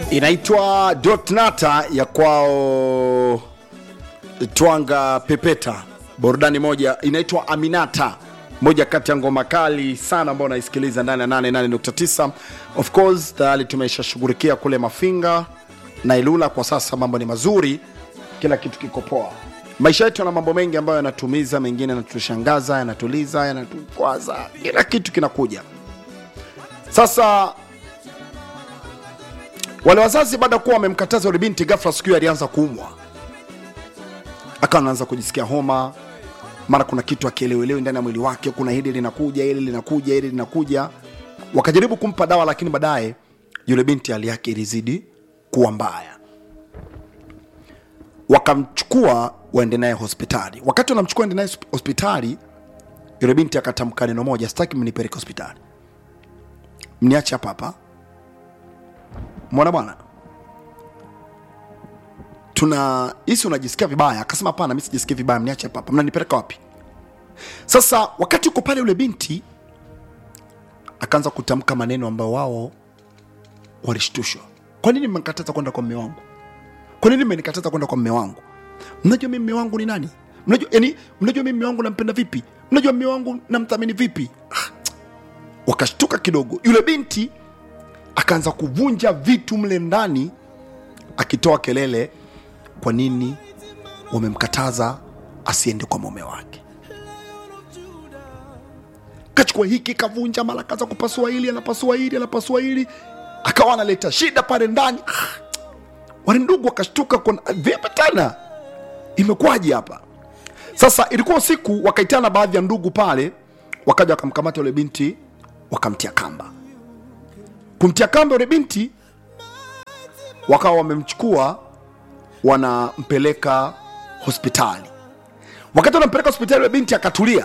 inaitwa Dotnata ya kwao Twanga Pepeta, burudani moja inaitwa Aminata, moja kati ya ngoma kali sana ambayo unaisikiliza ndani ya 88.9. Of course tayari tumeshashughulikia kule Mafinga na Ilula, kwa sasa mambo ni mazuri, kila kitu kiko poa. Maisha yetu yana mambo mengi ambayo yanatumiza, mengine yanatushangaza, yanatuliza, yanatukwaza, kila kitu kinakuja. Sasa wale wazazi baada ya kuwa wamemkataza yule binti, ghafla siku hiyo alianza kuumwa, akawa anaanza kujisikia homa, mara kuna kitu akielewelewi ndani ya mwili wake, kuna hili linakuja, hili linakuja, hili linakuja. Wakajaribu kumpa dawa, lakini baadaye yule binti hali yake ilizidi kuwa mbaya, wakamchukua waende naye hospitali. Wakati wanamchukua ende naye hospitali, yule binti akatamka neno moja, sitaki mnipeleke hospitali, mniache hapa hapa mwana bwana tuna hisi unajisikia vibaya akasema hapana mi sijisikii vibaya mniache hapa hapa mnanipeleka wapi sasa wakati uko pale yule binti akaanza kutamka maneno ambayo wao walishtushwa kwa nini mmenikataza kwenda kwa mme wangu kwa nini mmenikataza kwenda kwa mme wangu mnajua mi mme wangu ni nani mnajua yani mnajua mi mme wangu nampenda vipi mnajua mme wangu namthamini vipi ah, wakashtuka kidogo yule binti akaanza kuvunja vitu mle ndani akitoa kelele kwa nini wamemkataza asiende kwa mume wake kachukua hiki kavunja mara kaza kupasua hili anapasua hili anapasua hili akawa analeta shida pale ndani Ah, wale ndugu wakashtuka kwa vipi tena imekuwaje hapa sasa ilikuwa usiku wakaitana baadhi ya ndugu pale wakaja wakamkamata yule binti wakamtia kamba kumtia kamba yule binti wakawa wamemchukua wanampeleka hospitali wakati wanampeleka hospitali yule binti akatulia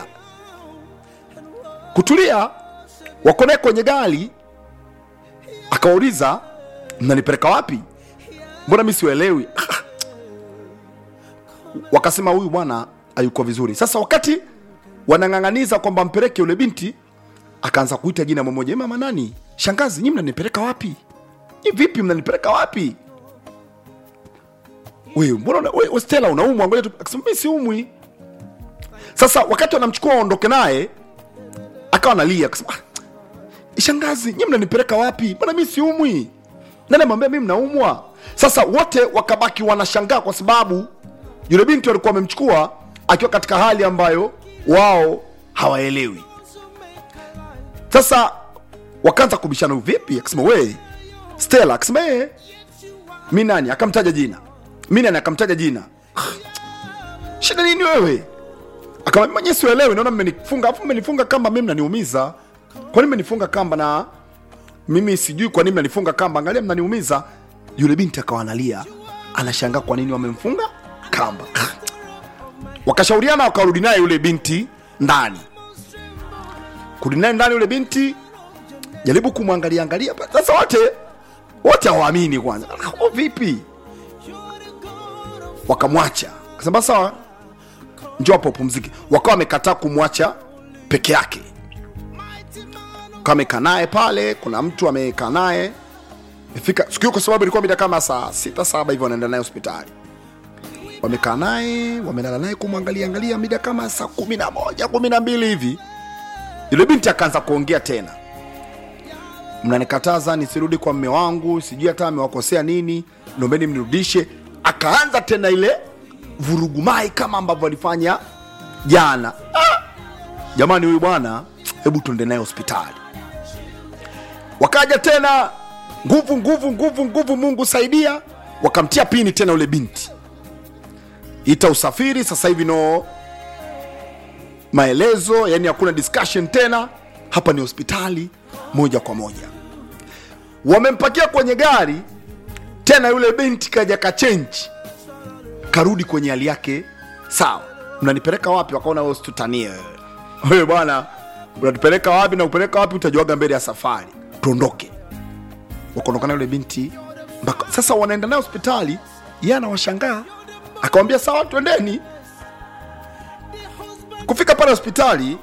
kutulia wako naye kwenye gari akawauliza mnanipeleka wapi mbona mi siuelewi wakasema huyu bwana hayuko vizuri sasa wakati wanang'ang'aniza kwamba mpeleke yule binti akaanza kuita jina mmoja mama nani shangazi nyi mnanipeleka wapi nyi vipi mnanipeleka wapi wewe mbona una- wewe Stella unaumwa ngoja tu akasema mimi siumwi sasa wakati wanamchukua waondoke naye akawa analia akasema ah, shangazi nyi mnanipeleka wapi mbona mimi siumwi nani amwambia mimi mnaumwa sasa wote wakabaki wanashangaa kwa sababu yule binti walikuwa wamemchukua akiwa katika hali ambayo wao hawaelewi sasa wakaanza kubishana vipi akasema we stela akasema ee mi nani akamtaja jina mi nani akamtaja jina shida nini wewe akamwambia mwenyewe siuelewi naona mmenifunga afu mmenifunga kamba mimi mnaniumiza kwa nini mmenifunga kamba na mimi sijui kwa nini mnanifunga kamba angalia mnaniumiza yule binti akawa analia anashangaa kwa nini wamemfunga kamba wakashauriana wakarudi naye yule binti ndani kurudi naye ndani yule binti jaribu kumwangalia angalia sasa wote wote hawaamini kwanza oh, vipi wakamwacha kasema sawa njoo hapo upumzike wakawa wamekataa kumwacha peke yake kamekaa naye pale kuna mtu amekaa naye imefika siku hiyo kwa sababu ilikuwa mida kama saa sita saba hivyo wanaenda naye hospitali wamekaa naye wamelala naye kumwangalia angalia mida kama saa kumi na moja kumi na mbili hivi yule binti akaanza kuongea tena mnanikataza nisirudi kwa mme wangu sijui hata amewakosea nini nombeni mnirudishe akaanza tena ile vurugumai kama ambavyo alifanya jana ah! jamani huyu bwana hebu tuende naye hospitali wakaja tena nguvu nguvu nguvu nguvu mungu saidia wakamtia pini tena yule binti ita usafiri sasa hivi no maelezo yani hakuna discussion tena hapa ni hospitali moja kwa moja wamempakia kwenye gari tena yule binti kaja kachenji karudi kwenye hali yake sawa mnanipeleka wapi wakaona wewe usitutanie wewe wewe bwana unatupeleka wapi na kupeleka wapi utajuaga mbele ya safari tuondoke wakaondokana yule binti mpaka sasa wanaenda naye hospitali yeye anawashangaa akawambia sawa twendeni kufika pale hospitali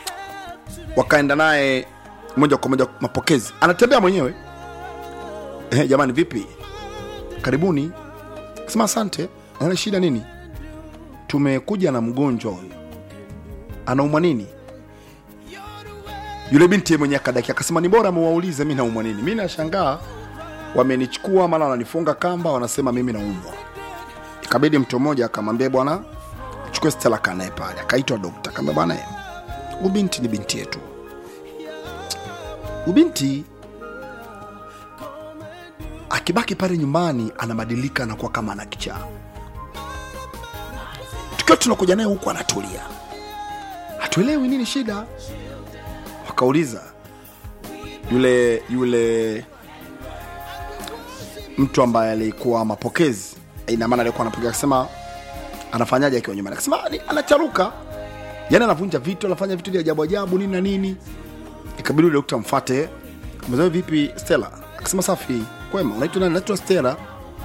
wakaenda naye moja kwa moja mapokezi anatembea mwenyewe eh, jamani vipi karibuni akasema asante ana shida nini tumekuja na mgonjwa huyu anaumwa nini yule binti mwenye akadaki akasema ni bora muwaulize mi naumwa nini mi nashangaa wamenichukua mara wananifunga kamba wanasema mimi naumwa ikabidi mtu mmoja akamwambia bwana chukue stela kanae pale akaitwa dokta akaambia bwana huyu binti ni binti yetu ubinti akibaki pale nyumbani anabadilika anakuwa kama ana kichaa tukiwa tunakuja naye huku anatulia hatuelewi nini shida wakauliza yule yule mtu ambaye alikuwa mapokezi ina maana alikuwa anapokea akasema anafanyaje akiwa nyumbani akasema "Ni- anacharuka yani anavunja vitu anafanya vitu vya ajabu ajabu nini na nini ikabidi yule dokta mfate mzee vipi stella akasema safi kwema unaitwa nani naitwa stella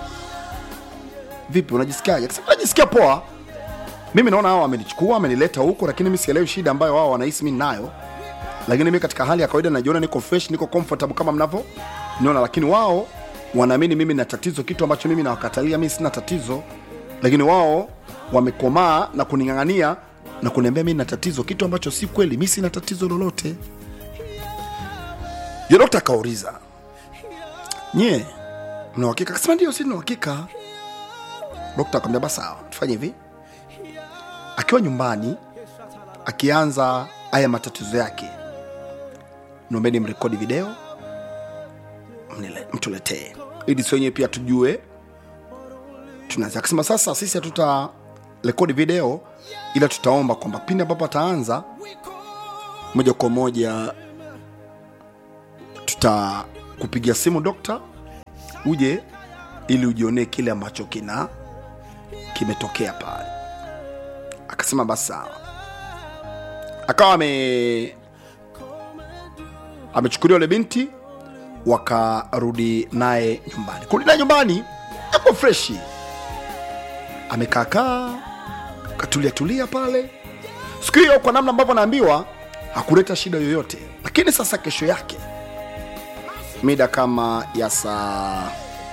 vipi unajisikiaje akasema najisikia poa mimi naona hao wamenichukua wamenileta huko lakini mi sielewi shida ambayo wao wanahisi mi nayo lakini mi katika hali ya kawaida najiona niko fresh niko comfortable kama mnavyo niona lakini wao wanaamini mimi na tatizo kitu ambacho mimi nawakatalia mi sina tatizo lakini wao wamekomaa na kuning'ang'ania na kuniambia mi na tatizo kitu ambacho si kweli mi sina tatizo lolote yo dokta akauliza nyie mna uhakika akasema ndio si na uhakika dokta akamwambia basi sawa tufanye hivi akiwa nyumbani akianza haya matatizo yake nombeni mrekodi video mnile- mtuletee ili si wenyewe pia tujue tunaanza akasema sasa sisi hatuta rekodi video ila tutaomba kwamba pindi ambapo ataanza moja kwa moja tutakupigia simu dokta uje ili ujionee kile ambacho kina kimetokea pale akasema basi sawa akawa ame amechukuliwa yule binti wakarudi naye nyumbani kurudi naye nyumbani ako freshi amekaakaa katulia tulia pale siku hiyo kwa namna ambavyo anaambiwa hakuleta shida yoyote lakini sasa kesho yake mida kama ya saa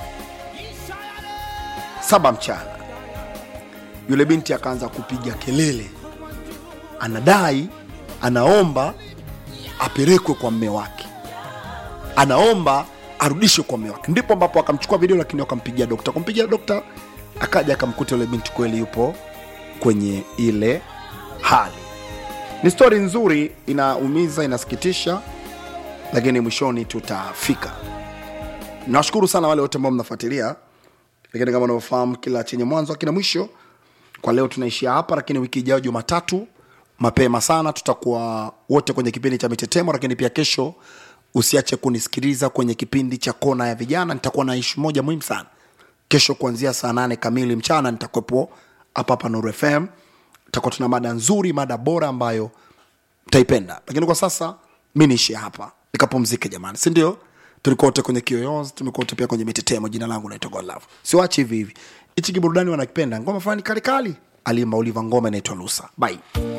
saba mchana yule binti akaanza kupiga kelele anadai anaomba apelekwe kwa mme wake anaomba arudishwe kwa mme wake ndipo ambapo akamchukua video lakini wakampigia dokta kumpigia dokta akaja akamkuta yule binti kweli yupo kwenye ile hali ni stori nzuri inaumiza inasikitisha lakini mwishoni tutafika nawashukuru sana wale wote ambao mnafuatilia lakini kama unavyofahamu kila chenye mwanzo akina mwisho kwa leo tunaishia hapa lakini wiki ijayo jumatatu mapema sana tutakuwa wote kwenye kipindi cha mitetemo lakini pia kesho usiache kunisikiliza kwenye kipindi cha kona ya vijana nitakuwa na ishu moja muhimu sana kesho kuanzia saa nane kamili mchana nitakuwepo hapa hapa Nuru FM. Tutakuwa tuna mada nzuri, mada bora ambayo mtaipenda, lakini kwa sasa mi niishie hapa nikapumzike jamani, si ndio? Tulikuwa wote kwenye kiyoyozi, tumekuwa wote pia kwenye mitetemo. Jina langu naitwa Godlove, siwachi hivi hivi. Hichi kiburudani wanakipenda, ngoma fulani kali kali, aliimba Oliver, ngoma inaitwa Lusa. Bye.